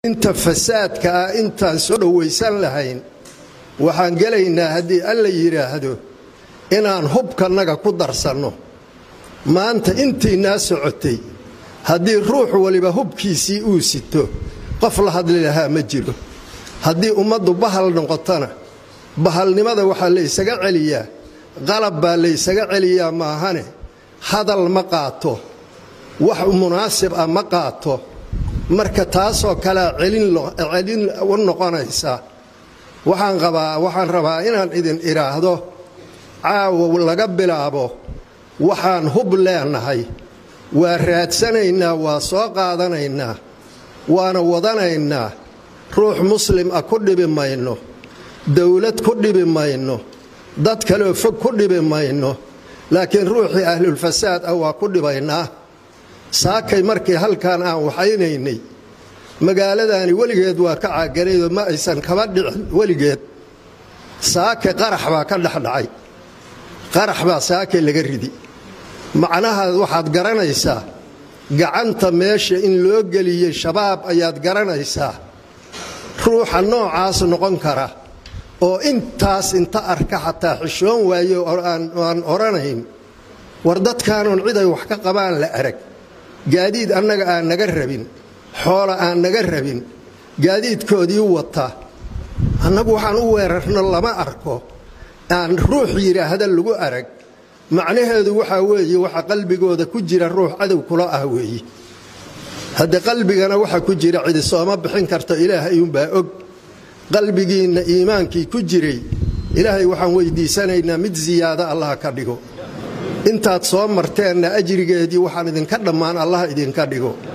inta fasaadka ah intaan soo dhowaysan lahayn waxaan gelaynaa haddii alla yidhaahdo inaan hubkannaga ku darsanno maanta intiinaa socotay haddii ruux waliba hubkiisii uu sito qof la hadli lahaa ma jiro haddii ummaddu bahal noqotona bahalnimada waxaa laysaga celiyaa qalab baa laysaga celiyaa maahane hadal ma qaato wax munaasib ah ma qaato marka taasoo kalea celin u noqonaysa waxaan qabaa waxaan rabaa inaan idin idhaahdo caawa laga bilaabo waxaan hub leenahay waa raadsanaynaa waa soo qaadanaynaa waana wadanaynaa ruux muslim ah ku dhibi mayno dowlad ku dhibi mayno dad kaleoo fog ku dhibi mayno laakiin ruuxii ahlulfasaad ah waa ku dhibaynaa saakay markii halkan aan waxaynaynay magaaladaani weligeed waa ka caaganaydoo ma aysan kaba dhicin weligeed saake qarax baa ka dhexdhacay qarax baa saake laga ridi macnaha waxaad garanaysaa gacanta meesha in loo geliyey shabaab ayaad garanaysaa ruuxa noocaas noqon kara oo intaas inta arka xataa xishoon waayo aan odhanayn war dadkaanoon cid ay wax ka qabaan la arag gaadiid annaga aan naga rabin xoola aan naga rabin gaadiidkoodii wata annagu waxaan u weerarno lama arko aan ruux yidhaahda lagu arag macnaheedu waxaa weeye waxa qalbigooda ku jira ruux cadow kula ah weeye hadde qalbigana waxa ku jira cidi sooma bixin karto ilaahay uunbaa og qalbigiinna iimaankii ku jiray ilaahay waxaan weydiisanaynaa mid siyaada allah ka dhigo intaad soo marteenna ajrigeedii waxaan idinka dhammaan allah idinka dhigo